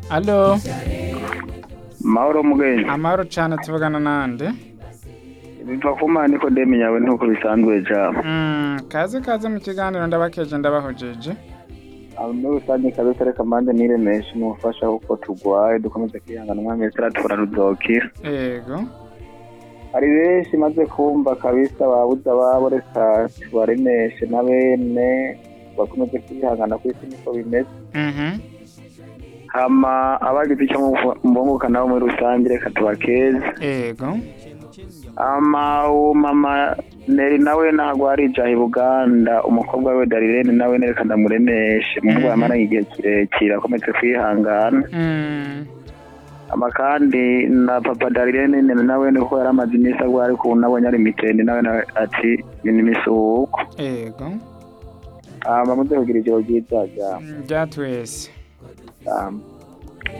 alo mahoro mugenge amahoro cyane tuvugana nande biva ku mana ikodemi yawe nkuko bisanzwe jama Mm, kaze kaze mu kiganiro ndabakeje ndabahojeje aho muri rusange kabisa reka mande niremeje n'ubufasha kuko turwaye dukomeze kwihangana umwami turiya tukora rudokira yego hari benshi maze kumva kabisa babuze ababo reka tubaremeshe na bene bakomeze kwihangana ku isi niko bimeze Mhm. hama abagize icyo mbunguka nabo muri rusange reka tubakeze yego ama uwo mama neri nawe ntabwo arijaha i buganda umukobwa we darirene nawe nereka ndamuremeshe mu rwego amaranye igihe kirekire akomeze kwihangana Mm, ama kandi na papa darirene nawe ni uko yari amaze iminsi arwaye ariko ubu nabonye ari mitende nawe nawe ati ni n'iminsi uko yego ama muze kugira ijoro ryiza rya Mm, bya twese ryamu